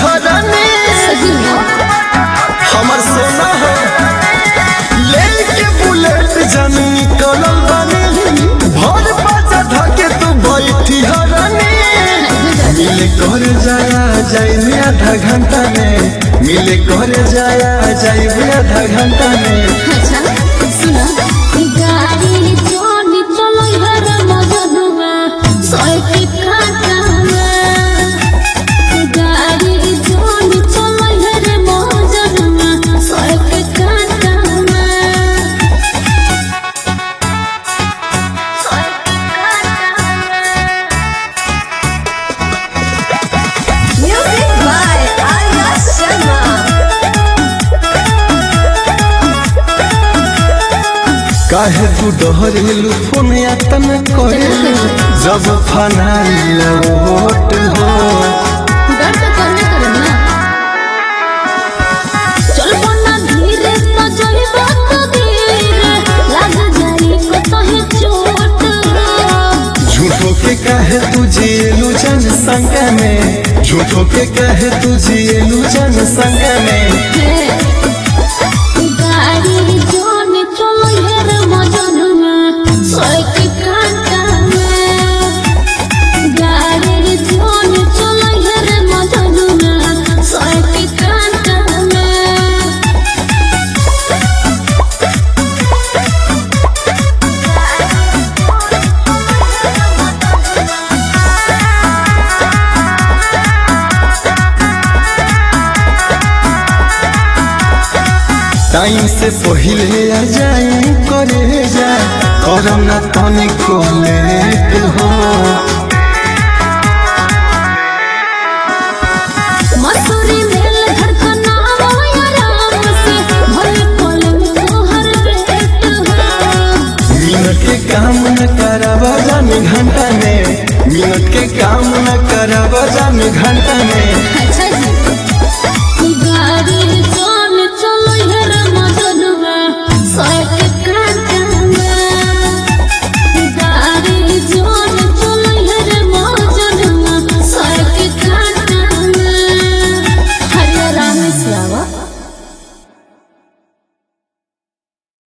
हरानी सही में हमर सोना हो लेके बुलेट जन निकलल बानी भर बाजा धके तू बैठी हरानी मिले कर जाया जाइबे आधा घंटा में मिले कर जाया जाइबे आधा घंटा में अच्छा सुना गाड़ी जोनी चलो हर मजनुआ सोए के काटा में गाड़ी जोनी चलो हर मजनुआ सोए के काटा में सोए के काटा में Music by Arya Sharma. काहे तू डहरेलू फोन यातन करे जब फनाइल वोट हो डर तो करने करे ना चल बना धीरे तो चलबा तो धीरे लग जाई को तो है चोट झूठो के काहे तू जिएलू जन संग में झूठो के काहे तू जिएलू जन संग में गाड़ी जोन चलो हेर मजनुआ सोए के कांटा में गाड़ी जोन चलो हेर मजनुआ सोए के कांटा में टाइम से पहिले आ जाए करे जा करम ना तनिको लेट हो मसूरी मेल धड़कना आराम से भले पलंग तोहर पेट हो मिनट के काम न करावा जाने घंटा में मिनट के काम न करावा जाने घंटा में